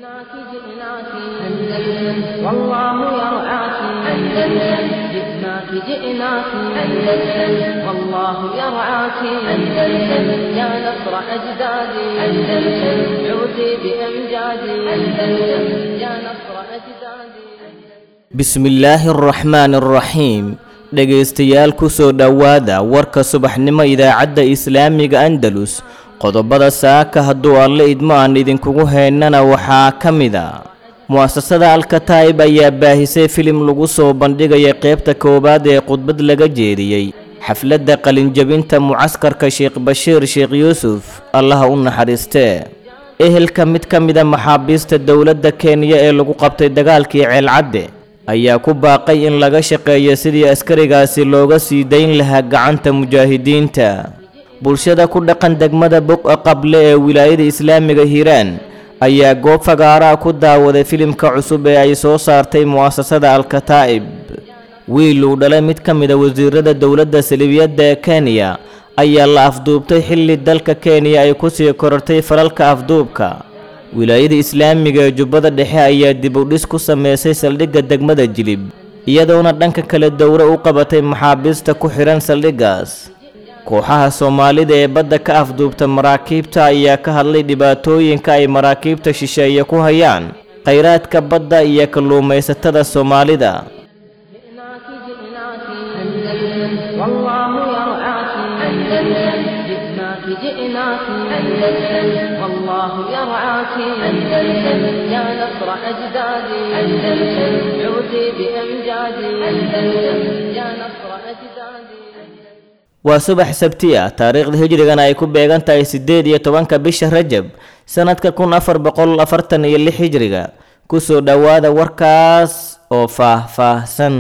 جئناك جئناك أندلس والله يرعاك أندلس جئناك جئناك أندلس والله يرعاك أندلس يا نصر أجدادي أندلس عودي بأمجادي أندلس يا نصر أجدادي bismillaahi araxmaani araxiim dhegaystayaal ku soo dhowaada warka subaxnimo idaacadda islaamiga andalus qodobada saaka hadduu alle idmo aan idinkugu heynana waxaa ka mid a mu'asasada alkataa'ib ayaa baahisay filim lagu soo bandhigaya qaybta koowaad ee khudbad laga jeediyey xafladda qalinjabinta mucaskarka sheekh bashiir sheekh yuusuf allaha u naxariistee ehelka mid ka mida maxaabiista dowladda kenya ee lagu qabtay dagaalkii ceelcadde ayaa ku baaqay in laga shaqeeyo sidii askarigaasi looga sii dayn lahaa gacanta mujaahidiinta bulshada ku dhaqan degmada boqa qable ee wilaayada islaamiga hiiraan ayaa goob fagaaraa ku daawaday filimka cusub ee ay soo saartay mu'asasada alkataa'ib wiil uu dhalay mid ka mida wasiirada dowladda salibiyadda ee kenya ayaa la afduubtay xilli dalka kenya ay ku sii korortay falalka afduubka wilaayada islaamiga ee jubbada dhexe ayaa dib u dhis ku sameysay saldhigga degmada jilib iyadoona dhanka kale dowro u qabatay maxaabiista ku xidhan saldhiggaas kooxaha soomaalida ee badda ka afduubta maraakiibta ayaa ka hadlay dhibaatooyinka ay maraakiibta shisheeye ku hayaan khayraadka badda iyo kalluumaysatada soomaalida جئناك جئناك أندلس والله يرعاك أندلس جئناك جئناك أندلس والله يرعاك أندلس يا نصر أجدادي أندلس عودي بأمجادي أندلس يا نصر أجدادي waa subax sabti ah taariikhda hijrigana ay ku beegan tahay siddeed iyo tobanka bisha rajab sannadka kun afar boqol afartan iyo lix hijriga kusoo dhowaada warkaas oo faah-faahsan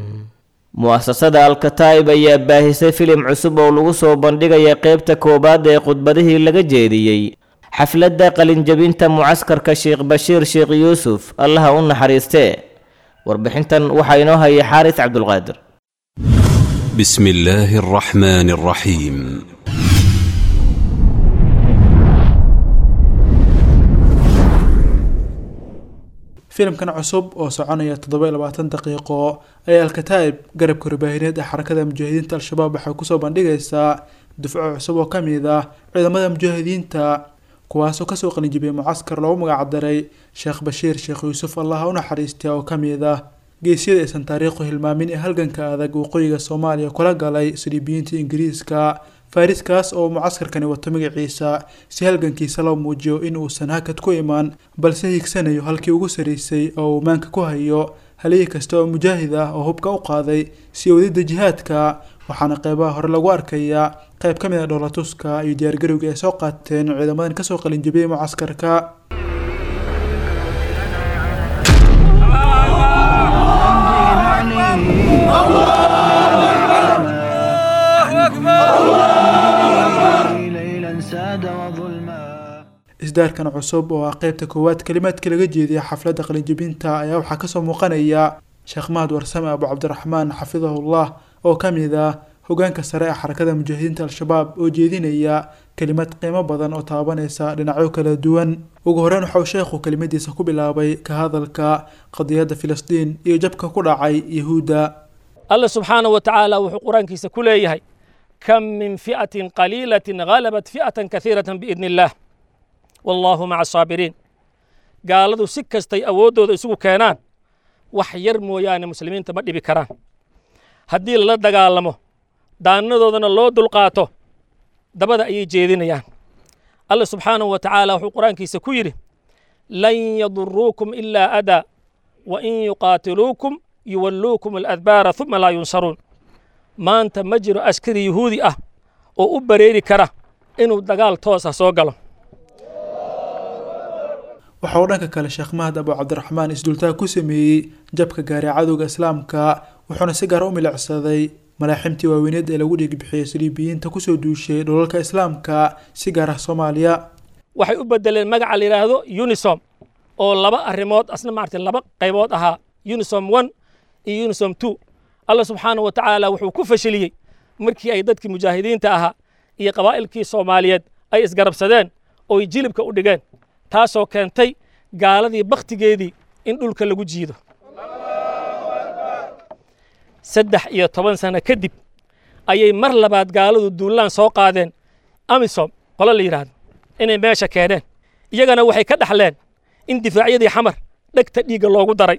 mu'asasada alkataa'ib ayaa baahisay filim cusub oo lagu soo bandhigaya qaybta koowaad ee khudbadihii laga jeediyey xafladda qalinjabinta mucaskarka sheekh bashiir sheekh yuusuf allaha u naxariistee warbixintan waxaa inoo hayay xaaris cabdulqaadir بسم الله الرحمن الرحيم filimkan cusub oo soconaya toddoba iyo labaatan daqiiqo ayaa alkataa'ib garabka rubaahineed ee xarakada mujaahidiinta al-shabaab waxay kusoo bandhigaysaa dufco cusub oo ka mid ah ciidamada mujaahidiinta kuwaasoo kasoo qalinjibiyay mucaskar loogu magacdaray sheekh bashiir sheekh yuusuf allaha u naxariistay oo ka mid ah geesyada aysan taariikhu hilmaamin ee halganka adag waqooyiga soomaaliya kula galay saliibiyiinta ingiriiska fariskaas oo mucaskarkani wato magaciisa si halgankiisa loo muujiyo in uusan hakad ku imaan balse hiigsanayo halkii ugu saraysay oo uu maanka ku hayo haliyii kasta oo mujaahid ah oo hubka u qaaday sii wadida jihaadka waxaana qeybaha hore lagu arkayaa qeyb ka mid a dhoolatuska iyo diyaargarowga ay soo qaateen ciidamadan kasoo qalinjabiyey mucaskarka isdaarkan cusub oo ah qeybta koowaad kalimaadka laga jeediya xafladda qalinjabinta ayaa waxaa kasoo muuqanaya sheekh mahad warsame abu cabdiraxmaan xafidahullah oo ka mid ah hogaanka sare ee xarakada mujaahidiinta al-shabaab oo jeedinaya kelimad qiimo badan oo taabanaysa dhinacyo kala duwan ugu horeyn waxa uu sheekhu kelimadiisa ku bilaabay ka hadalka qadiyadda filistiin iyo jabka ku dhacay yahuudda alla subxaanahu wa tacaala wuxuu qur-aankiisa ku leeyahay kam min fi'atin qaliilatin halabat fi'atan kaiiratan biidni illaah wallaahu maca asaabiriin gaaladu si kastay awooddooda isugu keenaan wax yar mooyaane muslimiinta ma dhibi karaan haddii lala dagaalamo daanadoodana loo dulqaato dabada ayay jeedinayaan alla subxaanahu wa tacaala wuxuu qur-aankiisa ku yidhi lan yaduruukum ilaa adaa wa in yuqaatiluukum yuwalluukum aladbaara uma laa yunsaruun maanta ma jiro askari yuhuudi ah oo u bareeri kara inuu dagaal toos ah soo galo waxa uu dhanka kale sheekh mahad abu cabdiraxmaan isdultaag ku sameeyey jabka gaaray cadowga islaamka wuxuuna si gaar u milicsaday malaaximtii waaweyneed ee lagu dhiigbixiyey saliibiyiinta kusoo duushay dholalka islaamka si gaar ah soomaaliya waxay u bedeleen magaca la yidhaahdo unisom oo laba arrimood asna maarata laba qaybood ahaa unisom one iyo unisom two alla subxaanahu wa tacaala wuxuu ku fashiliyey markii ay dadkii mujaahidiinta ahaa iyo qabaa'ilkii soomaaliyeed ay isgarabsadeen ooy jilibka u dhigeen taasoo keentay gaaladii bakhtigeedii in dhulka lagu jiido saddex iyo toban sano kadib ayay mar labaad gaaladu duulaan soo qaadeen amisom qolo la yidhaahdo inay meesha keeneen iyagana waxay ka dhaxleen in difaacyadii xamar dhegta dhiigga loogu daray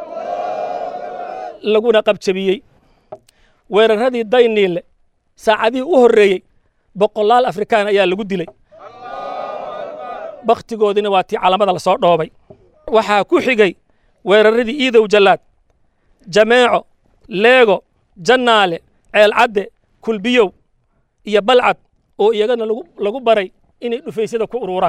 laguna qabjabiyey weeraradii dayniille saacadihii u horreeyey boqolaal afrikaan ayaa lagu dilay bakhtigoodina waa tii calamada la soo dhoobay waxaa ku xigay weeraradii iidow jallaad jameeco leego jannaale ceelcadde kulbiyow iyo balcad oo iyagana lagu baray inay dhufaysyada ku ururaan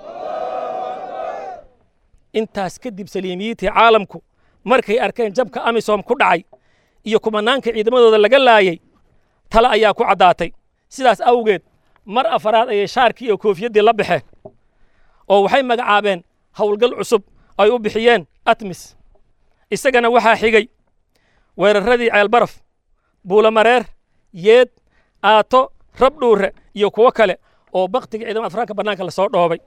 intaas kadib saliimiyiintii caalamku markay arkeen jabka amisom ku dhacay iyo kumanaanka ciidamadooda laga laayay tale ayaa ku caddaatay sidaas awgeed mar afaraad ayay shaarkii iyo koofiyaddii la baxeen oo waxay magacaabeen howlgal cusub ay u bixiyeen atmis isagana waxaa xigay weeraradii ceelbaraf buulamareer yeed aato rabdhuure iyo kuwo kale oo bakhtiga ciidamada afraanka bannaanka la soo dhoobay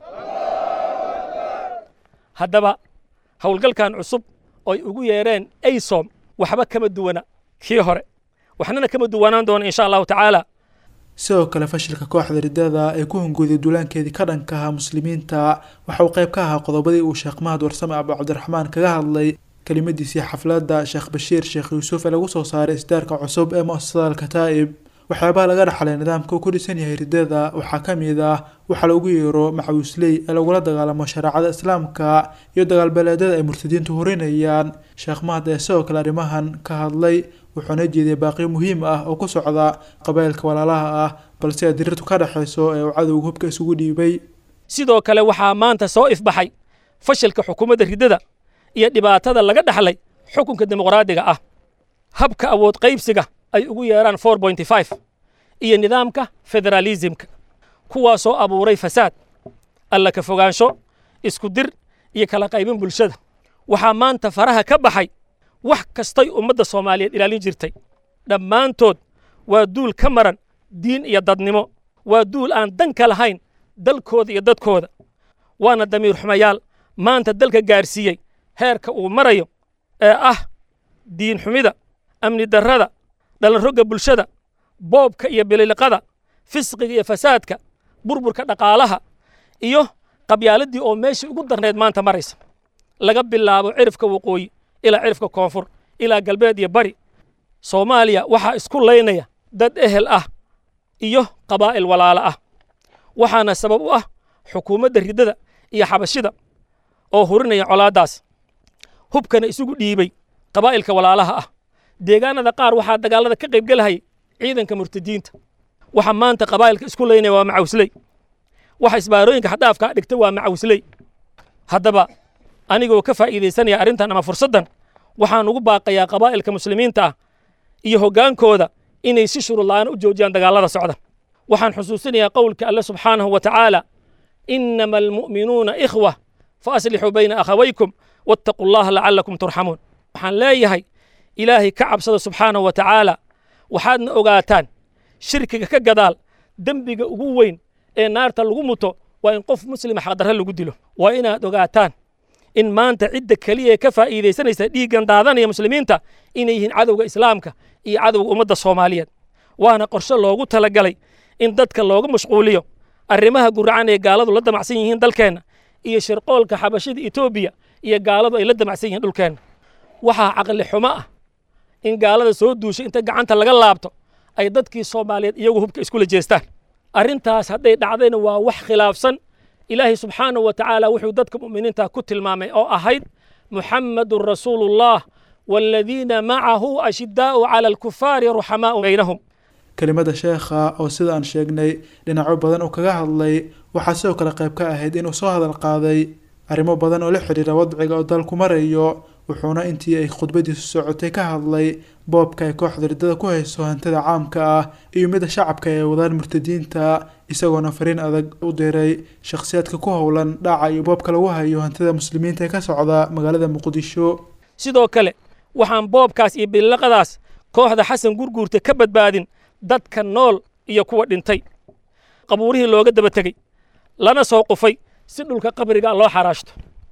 haddaba howlgalkan cusub oy ugu yeereen aysom waxba kama duwana kii hore waxnana kama duwanaan doona insha allahu tacaala sidoo kale fashilka kooxda riddada ee ku hungooday duulaankeedii ka dhanka ahaa muslimiinta waxa uu qayb ka ahaa qodobadii uu sheekh mahad warsame abu cabdiraxmaan kaga hadlay kelimadiisii xafladda sheekh bashiir sheekh yuusuf ee lagu soo saaray isdaarka cusub ee mu'asasada alkataa'ib waxyaabaha laga dhaxlay nidaamka uu ku dhisan yahay riddada waxaa ka mid ah waxaa lagu yeero macawisley ee lagula dagaalamo shareecada islaamka iyo dagaalbeeleedyada ay murtadiintu hurinayaan sheekh mahad ee sidoo kale arrimahan ka hadlay wuxuuna jeediyay baaqiyo muhiim ah oo ku socda qabaa'ilka walaalaha ah balse ay dirirtu ka dhexayso ee uu cadowga hubka isugu dhiibay sidoo kale waxaa maanta soo ifbaxay fashilka xukuumadda riddada iyo dhibaatada laga dhaxlay xukunka dimuqraadiga ah habka awood qaybsiga ay ugu yeeraan four pointy five iyo nidaamka federaalismka kuwaasoo abuuray fasaad alla ka fogaansho isku dir iyo kala qaybin bulshada waxaa maanta faraha ka baxay wax kastay ummadda soomaaliyeed ilaalin jirtay dhammaantood waa duul ka maran diin iyo dadnimo waa duul aan danka lahayn dalkooda iyo dadkooda waana damiir xumayaal maanta dalka gaarsiiyey heerka uu marayo ee ah diin xumida amni darrada dhalanrogga bulshada boobka iyo bililiqada fisqiga iyo fasaadka burburka dhaqaalaha iyo qabyaaladii oo meeshii ugu darneed maanta maraysa laga bilaabo cirifka waqooyi ilaa cirifka koonfur ilaa galbeed iyo bari soomaaliya waxaa isku laynaya dad ehel ah iyo qabaa'il walaalo ah waxaana sabab u ah xukuumadda riddada iyo xabashida oo hurinaya colaaddaas hubkana isugu dhiibay qabaa'ilka walaalaha ah deegaanada qaar waxaa dagaallada ka qaybgelahayay ciidanka murtadiinta waxa maanta qabaa'ilka isku laynaya waa macawisley waxa isbaarooyinka xadhaafka dhigta waa macawisley haddaba anigoo ka faa'iidaysanaya arrintan ama fursaddan waxaan ugu baaqayaa qabaa'ilka muslimiinta ah iyo hoggaankooda inay si shuruudla'aan u joojiyaan dagaallada socda waxaan xusuusinayaa qowlka alle subxaanahu wa tacaala inama almu'minuuna ikhwa fa aslixuu bayna akhawaykum wattaquu allaha lacallakum turxamuun waxaan leeyahay ilaahay ka cabsada subxaanahu wa tacaala waxaadna ogaataan shirkiga ka gadaal dembiga ugu weyn ee naarta lagu muto waa in qof muslima xaqdarre lagu dilo waa inaad ogaataan in maanta cidda keliya ee ka faa'iidaysanaysa dhiiggan daadanaya muslimiinta inay yihiin cadowga islaamka iyo cadowga ummadda soomaaliyeed waana qorshe loogu talagalay in dadka looga mashquuliyo arrimaha guracan ee gaaladu la damacsan yihiin dalkeenna iyo shirqoolka xabashida etoobiya iyo gaaladu ay la damacsan yihiin dhulkeenna waxaa caqli xumo ah in gaalada soo duushay inta gacanta laga laabto ay dadkii soomaaliyeed iyagu hubka iskula jeestaan arrintaas hadday dhacdayna waa wax khilaafsan ilaahay subxaanahu wa tacaala wuxuu dadka mu'miniinta ku tilmaamay oo ahayd muxammadun rasuulullah waaladiina macahu ashidaa'u cala alkufaari ruxamaa'u baynahum kelimada sheekha oo sida aan sheegnay dhinacyo badan uu kaga hadlay waxaa sidoo kale qayb ka ahayd inuu soo hadal qaaday arrimo badan oo la xidhiira wadciga oo dalku marayo wuxuuna intii ay khudbadiisu socotay ka hadlay boobka ay kooxda riddada ku hayso hantida caamka ah iyo midda shacabka ee wadaan murtadiinta isagoona fariin adag u diray shakhsiyaadka ku howlan dhaca iyo boobka lagu hayo hantida muslimiinta ee ka socda magaalada muqdisho sidoo kale waxaan boobkaas iyo bililaqadaas kooxda xasan gurguurta ka badbaadin dadka nool iyo kuwa dhintay qabuurihii looga daba tegey lana soo qufay si dhulka qabriga loo xaraashto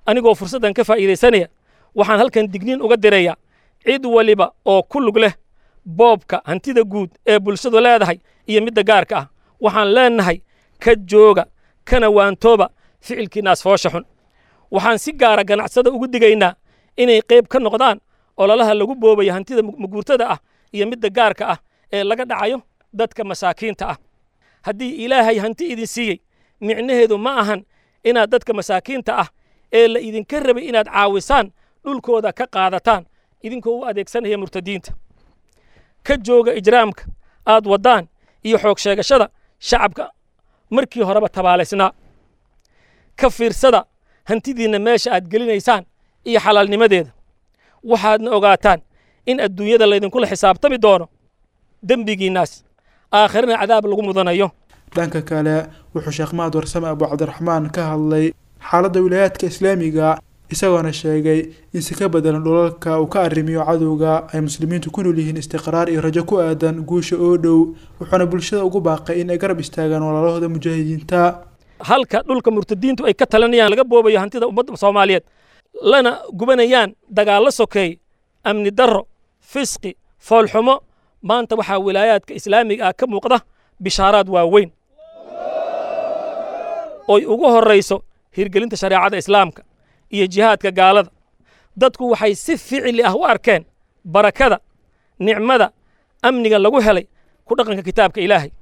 anigoo fursaddan ka faa'iidaysanaya waxaan halkan digniin uga dirayaa cid waliba oo ku lug leh boobka hantida guud ee bulshadu leedahay iyo midda gaarka ah waxaan leennahay ka jooga kana waantooba ficilkiinaas foosha xun waxaan si gaara ganacsada ugu digaynaa inay qayb ka noqdaan ololaha lagu boobayo hantida maguurtada ah iyo midda gaarka ah ee laga dhacayo dadka masaakiinta ah haddii ilaahay hanti idin siiyey micnaheedu ma ahan inaad dadka masaakiinta ah ee la idinka rabay inaad caawisaan dhulkooda ka qaadataan idinkoo u adeegsanaya murtadiinta ka jooga ijraamka aad waddaan iyo xoog sheegashada shacabka markii horeba tabaalaysnaa ka fiirsada hantidiinna meesha aad gelinaysaan iyo xalaalnimadeeda waxaadna ogaataan in adduunyada laydinkula xisaabtami doono dembigiinnaas aakhirana cadaab lagu mudanayo dhanka kale wuxuu sheekh mahad warsame abu cabdiraxmaan ka hadlay xaaladda wilaayaadka islaamiga isagoona sheegay in si ka bedelan dhulalka uu ka arrimiyo cadowga ay muslimiintu ku nool yihiin istiqraar iyo rajo ku aadan guusha oo dhow wuxuuna bulshada ugu baaqay in ay garab istaagaan walaalahooda mujaahidiinta halka dhulka murtadiintu ay ka talinayaan laga boobayo hantida ummadda soomaaliyeed lana gubanayaan dagaallo sokeey amni darro fisqi foolxumo maanta waxaa wilaayaadka islaamiga ah ka muuqda bishaaraad waaweyn oy ugu horrayso hirgelinta shareecada islaamka iyo jihaadka gaalada dadku waxay si ficili ah u arkeen barakada nicmada amniga lagu helay ku dhaqanka kitaabka ilaahay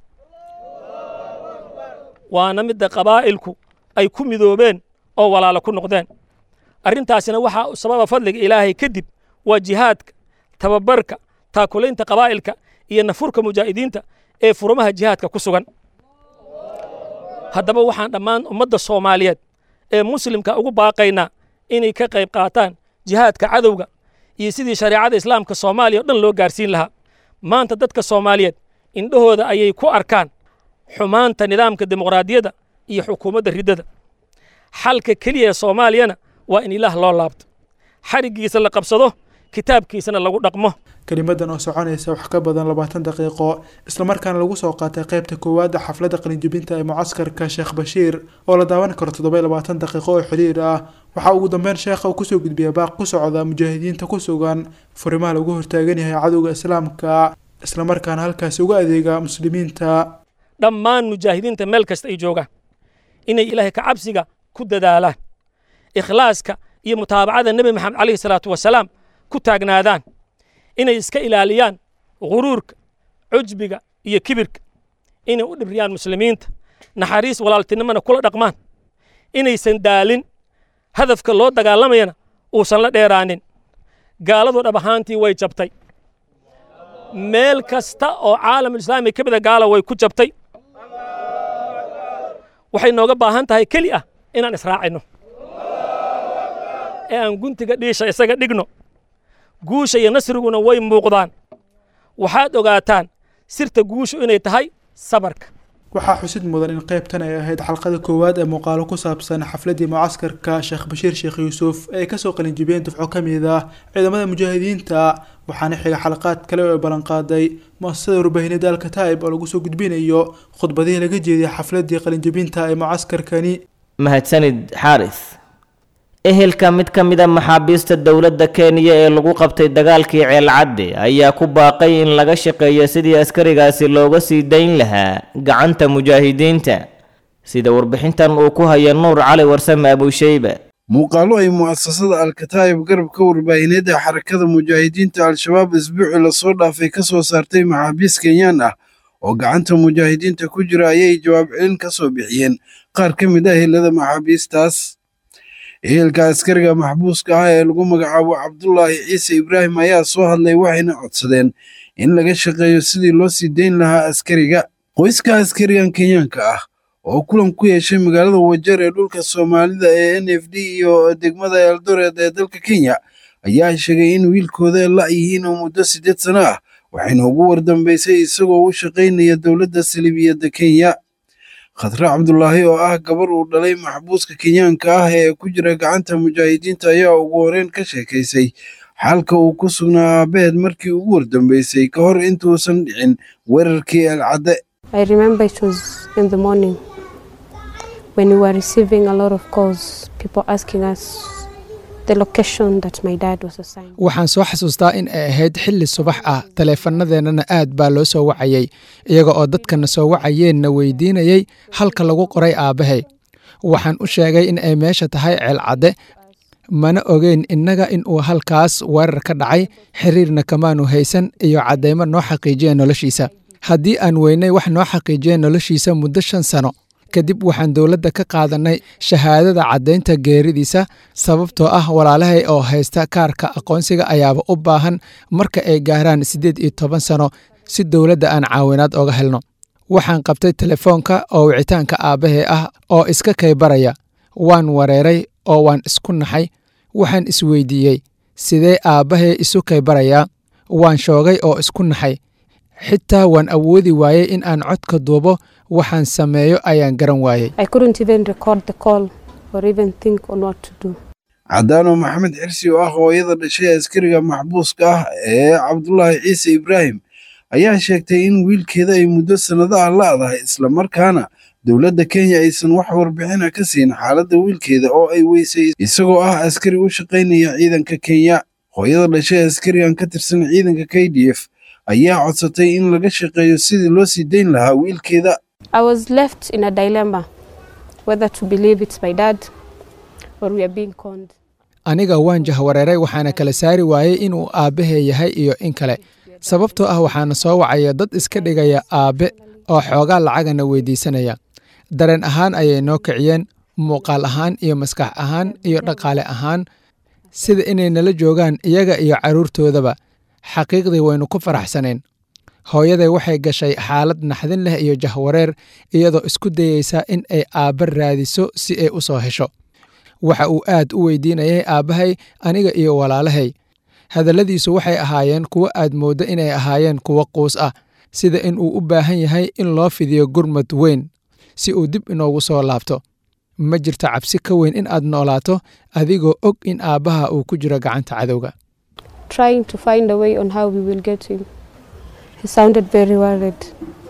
waana midda qabaa'ilku ay ku midoobeen oo walaalo ku noqdeen arrintaasina waxaa sababa fadliga ilaahay kadib waa jihaadka tababarka taakulaynta qabaa'ilka iyo nafurka mujaahidiinta ee furumaha jihaadka ku sugan haddaba waxaan dhammaan ummadda soomaaliyeed ee muslimka ugu baaqaynaa inay ka qayb qaataan jihaadka cadowga iyo sidii shareecada islaamka soomaaliya o dhan loo gaarsiin lahaa maanta dadka soomaaliyeed indhahooda ayay ku arkaan xumaanta nidaamka dimuqraadiyadda iyo xukuumadda riddada xalka keliya ee soomaaliyana waa in ilaah loo laabto xariggiisa la qabsado kitaabkiisana lagu dhaqmo kelimadan oo soconaysa wax ka badan labaatan daqiiqo islamarkaana lagu soo qaatay qaybta koowaadda xafladda qalinjibinta ee mucaskarka sheekh bashiir oo la daawan karo toddoba labaatan daqiiqo oo xiriir ah waxaa ugu dambeyn sheekha uu kusoo gudbiyay baaq ku socda mujaahidiinta ku sugan furimaha lagu hortaagan yahay cadowga islaamka islamarkaana halkaasi uga adeega muslimiinta dhammaan mujaahidiinta meel kasta ay joogaan inay ilaahay ka cabsiga ku dadaalaan ikhlaaska iyo mutaabacada nebi maxamed calayhi salaatu wasalaam ku taagnaadaan inay iska ilaaliyaan guruurka cujbiga iyo kibirka inay u dhibriyaan muslimiinta naxariis walaaltinimona kula dhaqmaan inaysan daalin hadafka loo dagaalamayana uusan la dheeraanin gaaladu dhab ahaantii way jabtay meel kasta oo caalamulislaami ka mida gaala way ku jabtay waxay nooga baahan tahay keli ah inaan israacino ee aan guntiga dhiisha isaga dhigno guusha iyo nasriguna way muuqdaan waxaad ogaataan sirta guushu inay tahay sabarka waxaa xusid mudan in qaybtan ay ahayd xalqada koowaad ee muuqaalo ku saabsan xafladii mucaskarka sheekh bashiir sheekh yuusuf ee ay kasoo qalinjibiyeen dufco ka mid ah ciidamada mujaahidiinta waxaana xiga xalaqaad kale oo ay ballanqaaday mu-asasada warbaahinada alkataa'ib oo lagu soo gudbinayo khudbadihii laga jeediyay xafladii qalinjibinta ee mucaskarkani mahadsanid xaaris ehelka mid ka mid a maxaabiista dowladda kenya ee lagu qabtay dagaalkii ceelcadde ayaa ku baaqay in laga shaqeeyo sidii askarigaasi looga sii dayn lahaa gacanta mujaahidiinta sida warbixintan uu ku haya nuur cali warsame abusheyba muuqaallo ay mu'asasada alkataa'ib garabka warbaahineed ee xarakada mujaahidiinta al-shabaab isbuucii lasoo dhaafay ka soo saartay maxaabiis kenyaan ah oo gacanta mujaahidiinta ku jira ayay jawaab celin ka soo bixiyeen qaar ka mid ah helada maxaabiistaas ehelka askariga maxbuuska ah ee lagu magacaabo cabdulaahi ciise ibraahim ayaa soo hadlay waxayna codsadeen in laga shaqeeyo sidii loo sii dayn lahaa askariga qoyska askarigan kenyaanka ah oo kulan ku yeeshay magaalada wajeer ee dhulka soomaalida ee n f d iyo degmada eldoret ee dalka kenya ayaa sheegay in wiilkooda la yihiin oo muddo siddeed sano ah waxayna ugu wardambaysay isagoo u shaqaynaya dowladda saliibiyadda kenya khadre cabdulaahi oo ah gabar uu dhalay maxbuuska kenyaanka ah ee ku jira gacanta mujaahidiinta ayaa ugu horeyn ka sheekaysay xaalka uu ku sugnaa aabaheed markii ugu wardambaysay ka hor intuusan dhicin weerarkii alcadde I remember it was in the morning when we were receiving a lot of calls, people asking us the location that my dad was assigned. waxaan soo xasuustaa in ay ahayd xilli subax ah taleefanadeennana aad baa loo soo wacayey iyaga oo dadkana soo wacayeenna weydiinayey halka lagu qoray aabbahay waxaan u sheegay in ay meesha tahay ceelcadde mana ogeyn innaga in uu halkaas weerar ka dhacay xiriirna kamaanu haysan iyo caddaymo noo xaqiijiya noloshiisa haddii aan weynay wax noo xaqiijiya noloshiisa muddo shan sano kadib waxaan dowladda ka qaadannay shahaadada caddaynta geeridiisa sababtoo ah walaalahay oo haysta kaarka aqoonsiga ayaaba u baahan marka ay gaaraan siddeed iyo toban sano si dowladda aan caawinaad oga helno waxaan qabtay telefoonka oo wicitaanka aabbahay ah oo iska kaybaraya waan wareeray oo waan isku naxay waxaan isweydiiyey sidee aabbahay isu kaybarayaa waan shoogay oo isku naxay xitaa waan awoodi waayey in aan codka duubo waxaan sameeyo ayaan garan waayey I couldn't even record the call or even think on what to do. cadaano maxamed xirsi oo ah hooyada dhashay askariga maxbuuska ah ee cabdulaahi ciise ibraahim ayaa sheegtay in wiilkeeda ay muddo sannado ah la'dahay islamarkaana dowladda kenya aysan wax warbixina ka siin xaaladda wiilkeeda oo ay weysay isagoo ah askari u shaqaynaya ciidanka kenya hooyada dhashay askarigan ka tirsan ciidanka k d f ayaa codsatay in laga shaqeeyo sidii loo sii dayn lahaa wiilkeeda I was left in a dilemma whether to believe it's my dad or we are being conned. aniga waan jahwareeray waxaana kala saari waayey inuu aabbahay yahay iyo in kale sababtoo ah waxaana soo wacaya dad iska dhigaya aabbe oo xoogaa lacagana weydiisanaya dareen ahaan ayay noo kiciyeen muuqaal ahaan iyo maskax ahaan iyo dhaqaale ahaan sida inay nala joogaan iyaga iyo carruurtoodaba xaqiiqdii waynu ku faraxsanayn hooyaday waxay gashay xaalad naxdin leh iyo jahwareer iyadoo isku dayeysa in ay aabba raadiso si ay u soo hesho waxa uu aad u weydiinayay aabbahay aniga iyo walaalahay hadalladiisu waxay ahaayeen kuwo aad mooddo inay ahaayeen kuwo quus ah sida in uu u baahan yahay in loo fidiyo gurmad weyn si uu dib inoogu soo laabto ma jirto cabsi ka weyn in aad noolaato adigoo og in aabbaha uu ku jiro gacanta cadowga Trying to find a way on how we will get him. He sounded very worried.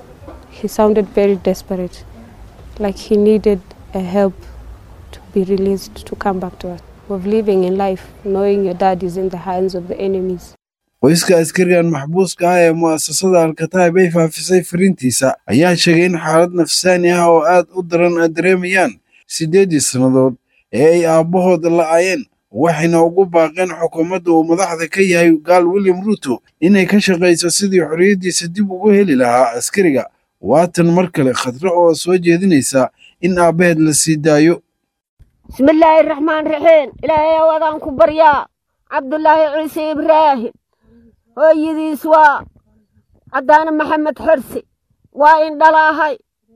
He sounded very desperate, like he needed a help to be released to come back to us. Of living in life, knowing your dad is in the hands of the enemies. qoyska askarigan maxbuuska ah ee mu'asasada alkataib ay faafisay fariintiisa ayaa sheegay in xaalad nafsaani ah oo aad u daran ay dareemayaan siddeeddii sannadood ee ay aabbahood la'ayeen waxayna ugu baaqeen xukuumadda uu madaxda ka yahay gaal william ruuto inay ka shaqayso sidii xorriyaddiisa dib ugu heli lahaa askariga waatan mar kale khadro oo soo jeedinaysa in aabbaheed la sii daayo bismillaahi raxmaan raxiim ilaahay awadaan ku baryaa cabdulaahi ciise ibraahim hooyadiis waa caddaane maxamed xorsi waa indhalaahay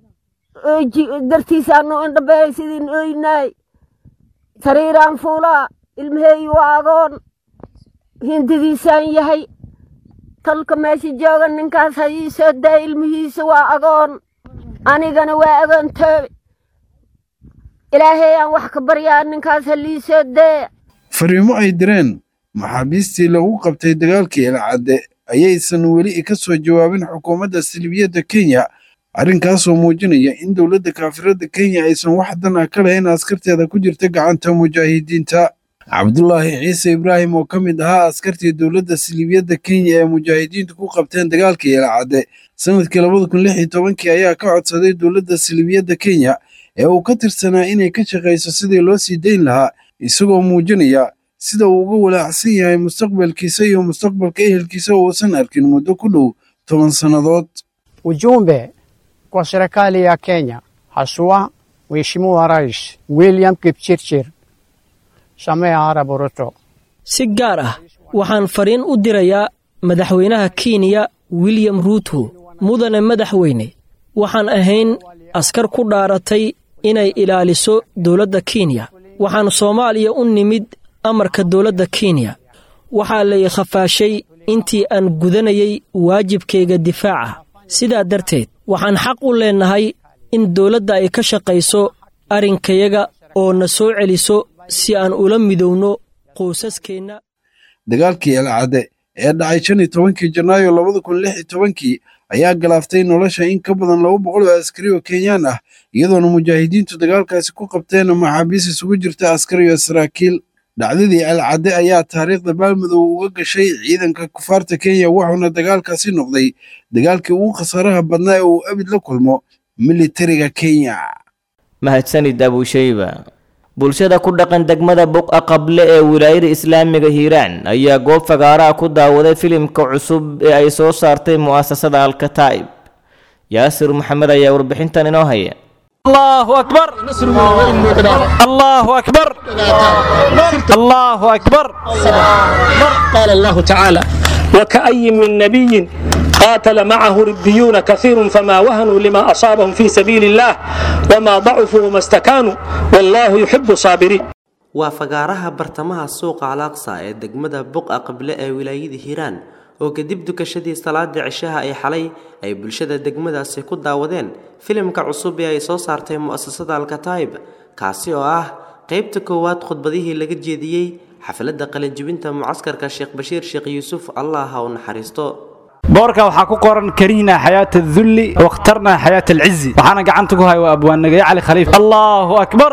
dartiisaanu indhabeey sidiin oynaay sariiraan fuulaa ilmaheeyi waa agoon hindidiisaan yahay tolka meesha jooga ninkaas ha ii soo daa ilmihiisa waa agoon anigana waa agoontoobe ilaahay aan wax ka baryaa ninkaas ha lii soo dee fariimo ay direen maxaabiistii lagu qabtay dagaalkii elcadde ayaysan weli ka soo jawaabin xukuumadda salibiyadda kenya arrinkaasoo muujinaya in dowladda kaafiradda kenya aysan wax dan ah ka lahayn askarteeda ku jirta gacanta mujaahidiinta cabdulaahi ciise ibraahim oo ka mid ahaa askartii dowladda salibiyadda kenya ee mujaahidiintu ku qabteen dagaalkii elcadde sanadkii labada kun lix iyo tobankii ayaa ka codsaday dowladda salibiyadda kenya ee uu ka tirsanaa inay ka shaqayso sidii loo sii dayn lahaa isagoo muujinaya sida uu uga walaacsan yahay mustaqbalkiisa iyo mustaqbalka ehelkiisa oo uusan arkin muddo ku dhow toban sannadood Ujumbe kwa serikali ya Kenya, haswa Mheshimiwa Rais William Kipchirchir Samia Arap Ruto. si gaar ah waxaan fariin u dirayaa madaxweynaha kenya william ruuto mudane madaxweyne waxaan ahayn askar ku dhaaratay inay ilaaliso dowladda kenya waxaan soomaaliya u nimid amarka dowladda kenya waxaa lay khafaashay intii aan gudanayay waajibkayga difaaca sidaa darteed waxaan xaq u leennahay in dowladda ay ka shaqayso arrinkayaga oo na soo celiso si aan ula midowno qoysaskeenna dagaalkii elcadde ee dhacay shan iyo tobankii janaayo labada kun lix iyo tobankii ayaa galaaftay nolosha in ka badan laba boqol oo askari oo kenyaan ah iyadoona mujaahidiintu dagaalkaasi ku qabteen maxaabiis isugu jirta askari iyo saraakiil dhacdadii alcadde ayaa taariikhda baalmadow uga gashay ciidanka kufaarta kenya wuxuuna dagaalkaasi noqday dagaalkii ugu khasaaraha badnaa ee uu abid la kulmo militariga kenya mahadsanid abushayba bulshada ku dhaqan degmada buqa qable ee wilaayada islaamiga hiiraan ayaa goob fagaaraha ku daawaday filimka cusub ee ay soo saartay mu'asasada alkataa'ib yaasir maxamed ayaa warbixintan inoo haya الله أكبر الله أكبر الله أكبر قال الله تعالى وكأي من نبي قاتل معه ربيون كثير فما وهنوا لما أصابهم في سبيل الله وما ضعفوا وما استكانوا والله يحب الصابرين waa fagaaraha bartamaha suuqa alaaqsa ee degmada buqa qable ee wilaayada hiiraan oo kadib dukashadii salaada cishaha ay xalay ay bulshada degmadaasi ku daawadeen filimka cusub ee ay soo saartay mu'asasada alkataa'ib kaasi oo ah qaybta koowaad khudbadihii laga jeediyey xafladda qalinjibinta mucaskarka sheekh bashiir sheekh yuusuf allah ha u naxariisto boorka waxaa ku qoran karihna xayaata adulli wakhtarna xayaata alcizi waxaana gacanta ku haya waa abwaannagaye cali khaliif allahu akbar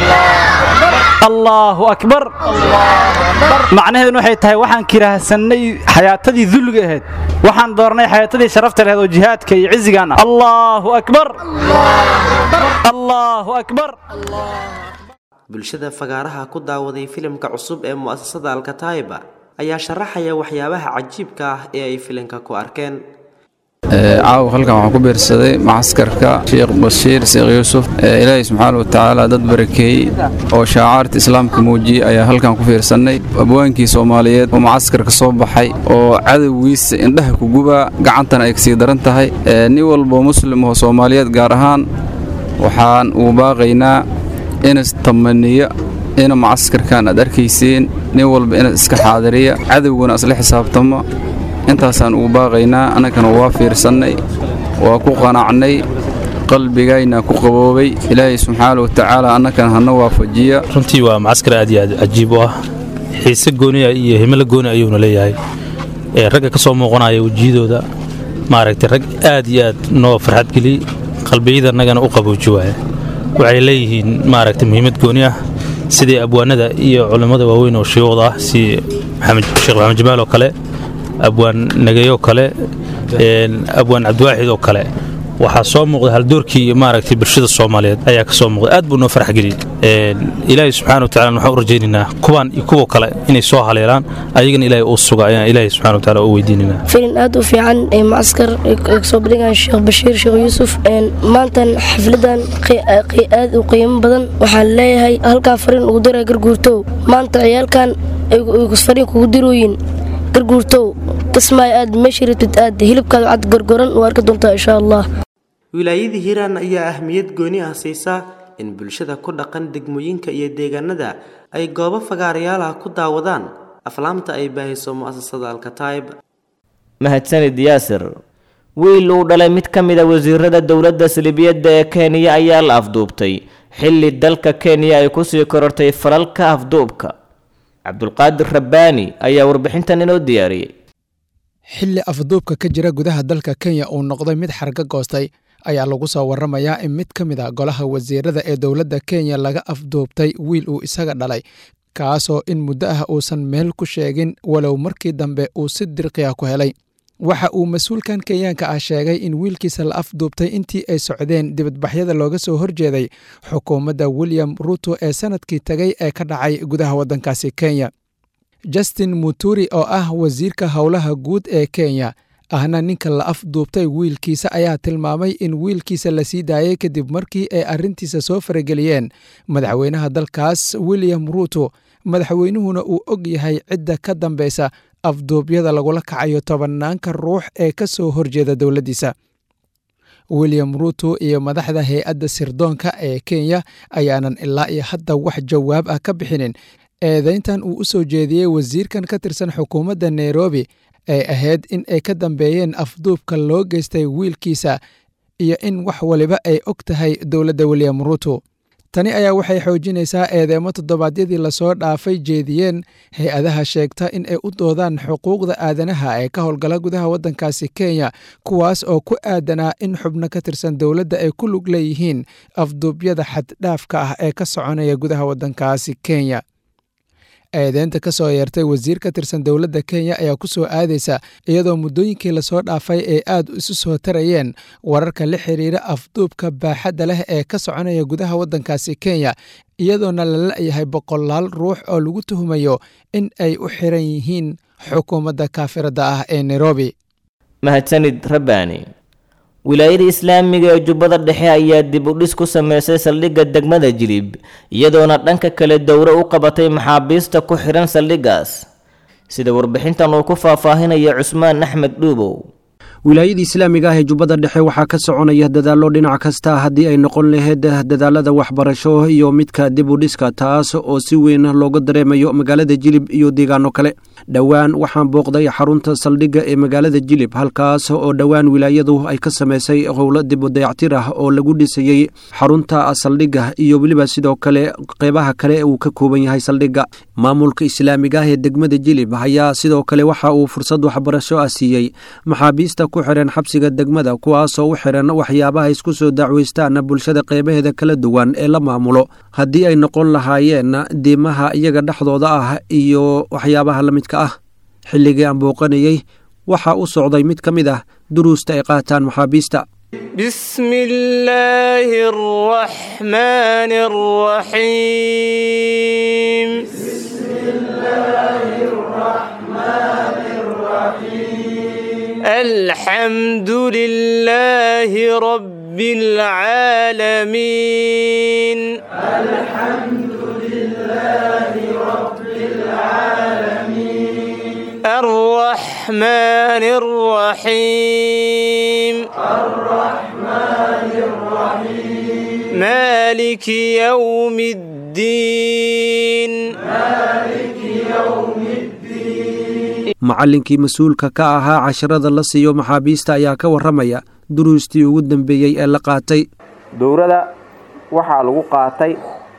allahu akbar macnaheeduna waxay tahay waxaan kiraahsannay xayaatadii dulliga ahayd waxaan doornay xayaatadii sharafta lahayd oo jihaadka iyo cizigan ah allahu akbar allahu akbar bulshada fagaaraha ku daawaday filimka cusub ee mu'asasada alkataa'iba ayaa sharaxaya waxyaabaha cajiibka ah ee ay filimka ku arkeen caawa halkan waxaan ku biirsaday macaskarka sheekh bashiir sheekh yuusuf ilaahay subxaana wa tacaala dad barakeeyey oo shaacaarta islaamka muujiyey ayaa halkan ku fiirsannay abwaankii soomaaliyeed oo macaskarka soo baxay oo cadowgiisa indhaha ku gubaa gacantana ay kasii daran tahay nin walboo muslim oo soomaaliyeed gaar ahaan waxaan uu baaqaynaa inas tamaniya ina macaskarkan aad arkayseen nin walba inaad iska xaadiriya cadowguna isla xisaabtamo intaasaan ugu baaqaynaa annagana waa fiirsannay waa ku qanacnay qalbigayna ku qaboobay ilaahay subxaana wa tacaala annagana hana waafajiya runtii waa macaskar aad iyo aad cajiib u ah xiise gooniya iyo himilo gooni ayuuna leeyahay ee ragga ka soo muuqanaya wejiyadooda maaragtay rag aad iyo aad noo farxad geliyey qalbiyadannagana u qabooji waaya waxay leeyihiin maaragtay muhiimad gooni ah sidii abwaanada iyo culimmada waaweyn oo shiyuuqda ah si sheekh maxamed jamaal oo kale abwaan nagayoo kale abwaan cabdiwaaxid oo kale waxaa soo muuqda haldoorkii maaragtay bulshada soomaaliyeed ayaa ka soo muuqda aad buu noo farax geliyey ilaahay subxaana watacala waxaan u rajaynaynaa kuwaan iyo kuwa kale inay soo haleelaan ayagana ilaahay uu suga ayaan ilaahay subxana watacala u weydiinaynaa filin aad u fiican ee macaskar ay kasoo bandhigaan sheekh bashiir sheekh yuusuf maantan xafladan aad u qiimo badan waxaan leeyahay halkaa fariin ugu dira garguurtow maanta ciyaalkan ay fariin kugu dirooyin garguurtow kismaayo aad meesha rabtid aad hilibkaada cad gorgoran u arki doontaa insha allah wilaayada hiiraan ayaa ahmiyad gooni ah siisa in bulshada ku dhaqan degmooyinka iyo deegaanada ay goobo fagaarayaal ah ku daawadaan aflaamta ay baahiso mu'asasada alkataa'ib mahadsanid yaasir wiil uu dhalay mid ka mid a wasiirada dowladda salibiyadda ee kenya ayaa la afduubtay xilli dalka kenya ay kusii korortay falalka afduubka cabdulqaadir rabbaani ayaa warbixintan inoo diyaariyey xilli afduubka ka jira gudaha dalka kenya uu noqday mid xarga goostay ayaa lagu soo waramayaa in mid ka mid a golaha wasiirada ee dowladda kenya laga afduubtay wiil uu isaga dhalay kaasoo in muddo ah uusan meel ku sheegin walow markii dambe uu si dirqi ah ku helay waxa uu mas-uulkan kenyaanka ah sheegay in wiilkiisa la afduubtay intii ay socdeen dibadbaxyada looga soo horjeeday xukuumadda william ruto ee sanadkii tegay ee ka dhacay gudaha waddankaasi kenya justin muturi oo ah wasiirka howlaha guud ee kenya ahna ninka la afduubtay wiilkiisa ayaa tilmaamay in wiilkiisa la sii daayay kadib markii ay arrintiisa soo farageliyeen madaxweynaha dalkaas william ruto madaxweynuhuna uu og yahay cidda ka dambeysa afduubyada lagula kacayo tobanaanka ruux ee ka soo horjeeda dowladdiisa william ruto iyo madaxda hay-adda sirdoonka ee kenya ayaanan ilaa iyo hadda wax jawaab ah ka bixinin eedayntan uu u soo jeediyey wasiirkan ka tirsan xukuumadda nairobi ay ahayd in ay ka dambeeyeen afduubka loo geystay wiilkiisa iyo in wax waliba ay og tahay dowladda william ruto tani ayaa waxay xoojinaysaa eedeemo toddobaadyadii lasoo dhaafay jeediyeen hay-adaha sheegta in ay u doodaan xuquuqda aadanaha ee ka howlgala gudaha waddankaasi kenya kuwaas oo ku aadanaa in xubno ka tirsan dowladda ay ku lug leeyihiin afduubyada xaddhaafka ah ee ka soconaya gudaha waddankaasi kenya eedeynta ka soo yeertay wasiir ka tirsan dowladda kenya ayaa ku soo aadaysa iyadoo muddooyinkii lasoo dhaafay ay aad isu soo tarayeen wararka la xiriira afduubka baaxadda leh ee ka soconaya gudaha waddankaasi kenya iyadoona la la'yahay boqolaal ruux oo lagu tuhumayo in ay u xiran yihiin xukuumadda kaafiradda ah ee nairobi mahadsanid rabbaani wilaayada islaamiga ee jubbada dhexe ayaa dib u dhis ku sameysay saldhigga degmada jilib iyadoona dhanka kale dowro u qabatay maxaabiista ku xidhan saldhiggaas sida warbixintan uu ku faahfaahinaya cusmaan axmed dhuubow wilaayada islaamiga ah ee jubbada dhexe waxaa ka soconaya dadaallo dhinac kasta haddii ay noqon lahayd dadaalada waxbarasho iyo midka dib u dhiska taas oo si weyn looga dareemayo magaalada jilib iyo deegaano kale dhowaan waxaan booqday xarunta saldhigga ee magaalada jilib halkaas oo dhowaan wilaayadu ay ka samaysay howlo dib u dayactir ah oo lagu dhisayey xarunta saldhigga iyo weliba sidoo kale qeybaha kale uu ka kooban yahay saldhigga maamulka islaamiga ah ee degmada jilib ayaa sidoo kale waxa uu fursad waxbarasho ah siiyey maxaabiista ku xiran xabsiga degmada kuwaasoo u xiran waxyaabaha isku soo dacweystaan bulshada qeybaheeda kala duwan ee la maamulo haddii ay noqon lahaayeen diimaha iyaga dhexdooda ah iyo waxyaabaha la midka ah xilligii aan booqanayey waxaa u socday mid ka mid ah duruusta ay qaataan maxaabiista بسم الله الرحمن الرحيم بسم الله الرحمن الرحيم الحمد لله رب العالمين الحمد لله رب العالمين الرحمن الرحيم الرحمن الرحيم مالك يوم الدين مالك يوم الدين macallinkii mas-uulka ka ahaa casharada la siiyo maxaabiista ayaa ka warramaya duruustii ugu dambeeyey ee la qaatay dowrada waxaa lagu qaatay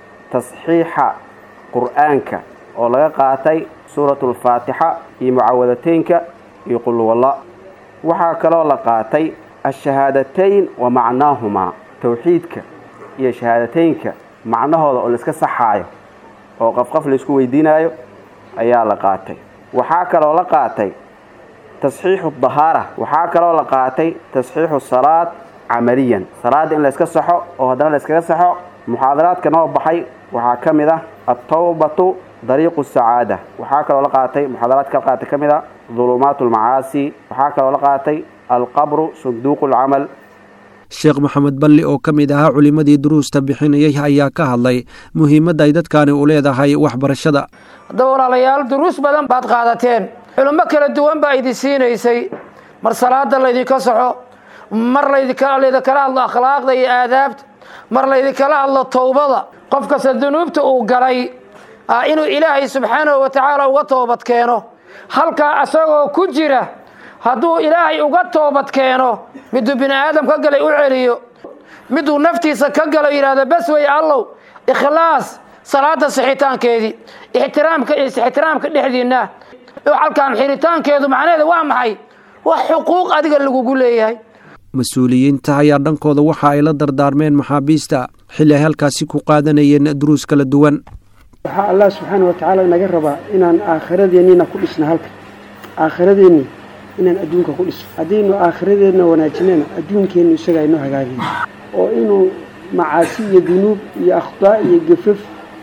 tasxiixa qur'aanka oo laga qaatay suuratulfaatixa iyo mucawadateynka iyo qulwalla waxaa kaloo la qaatay ashahaadatayn wa macnaahumaa towxiidka iyo shahaadateynka macnahooda oo laiska saxaayo oo qafqaf laysku weydiinayo ayaa la qaatay waxaa kaloo la qaatay tasxiixu dahaara waxaa kaloo la qaatay tasxiixu salaad camaliyan salaadda in layska saxo oo haddana layskaga saxo muxaadaraadka noo baxay waxaa ka mid ah altawbatu dariiqu sacaada waxaa kaloo la qaatay muxaadaraadka la qaatay ka mid ah dulumaat almacaasi waxaa kaloo la qaatay alqabru sunduuqu alcamal sheekh maxamed balli oo ka mid ahaa culimmadii duruusta bixinayay ayaa ka hadlay muhiimadda ay dadkaani u leedahay waxbarashada haddaba walaalayaal duruus badan baad qaadateen culummo kala duwan baa idin siinaysay mar salaada laydinka saxo mar laydinkala hadlo akhlaaqda iyo aadaabta mar laydinkala hadlo towbada qof kasta dunuubta uu galay inuu ilaahay subxaanahu wa tacaala uga toobad keeno halkaa asagoo ku jira hadduu ilaahay uga toobad keeno miduu bini aadam ka galay u celiyo miduu naftiisa ka galo yidhahdo bas wey allow ikhlaas salaada sixitaankeedii ixtiraamka iyo ixtiraamka dhexdiinna halkaan xiritaankeedu macnaheeda waa maxay wax xuquuq adiga lagugu leeyahay mas-uuliyiinta ayaa dhankooda waxa ay la dardaarmeen maxaabiista xilli ay halkaasi ku qaadanayeen duruus kala duwan waxaa allah subxaana wa tacaala naga rabaa inaan aakhiradeenniina ku dhisno halka aakhiradeenni inaan adduunka ku dhisno haddaynu aakhiradeenna wanaajinana adduunkeennu isaga aynoo hagaagay oo inuu macaasi iyo dunuub iyo akhdaa iyo gafaf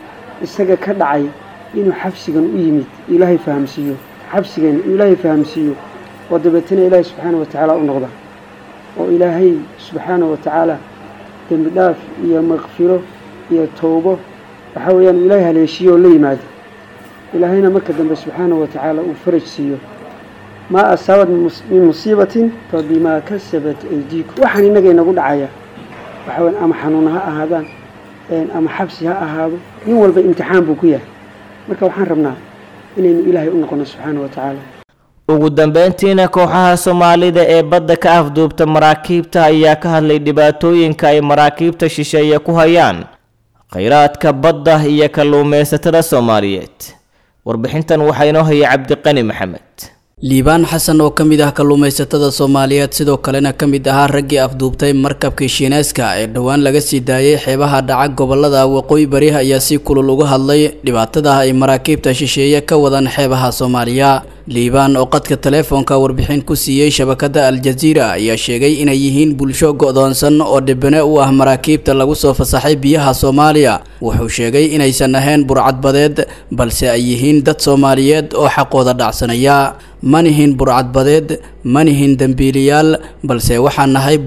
isaga ka dhacay inuu xabsigan u yimid ilaahay fahamsiiyo xabsigan ilaahay fahamsiiyo oo dabeetana ilaahay subxaana wa tacaala u noqda oo ilaahay subxaana wa tacaala dembi dhaaf iyo makfiro iyo towbo waxaa weeyaan uu ilaahay haleeshiyo oo la yimaado ilaahayna marka dambe subxaana wa tacaala uu faraj siiyo maa asaabad min musiibatin fa bimaa kasabat aydiikum waxaan innaga inagu dhacaya waxaa weyan ama xanuuna ha ahaadaan ama xabsi ha ahaado nin walba imtixaan buu ku yahay marka waxaan rabnaa inaynu ilaahay u noqono subxaana wa tacaala ugu dambeyntiina kooxaha soomaalida ee badda ka afduubta maraakiibta ayaa ka hadlay dhibaatooyinka ay maraakiibta shisheeye ku hayaan khayraadka badda iyo kalluumaysatada soomaaliyeed warbixintan waxaa inoo haya cabdiqani maxamed liibaan xasan oo ka mid ah kalluumaysatada soomaaliyeed sidoo kalena ka mid ahaa raggii afduubtay markabkii shiineeska ee dhowaan laga sii daayay xeebaha dhaca gobolada waqooyi bari ayaa si kulul uga hadlay dhibaatada ay maraakiibta shisheeye ka wadaan xeebaha soomaaliya liibaan oo qadka teleefoonka warbixin ku siiyey shabakada aljaziira ayaa sheegay inay yihiin bulsho go'doonsan oo dhibane u ah maraakiibta lagu soo fasaxay biyaha soomaaliya wuxuu sheegay inaysan ahayn burcadbadeed balse ay yihiin dad soomaaliyeed oo xaqooda dhacsanaya manihin burcadbadeed manihin dembiiliyaal balse waxaan nahay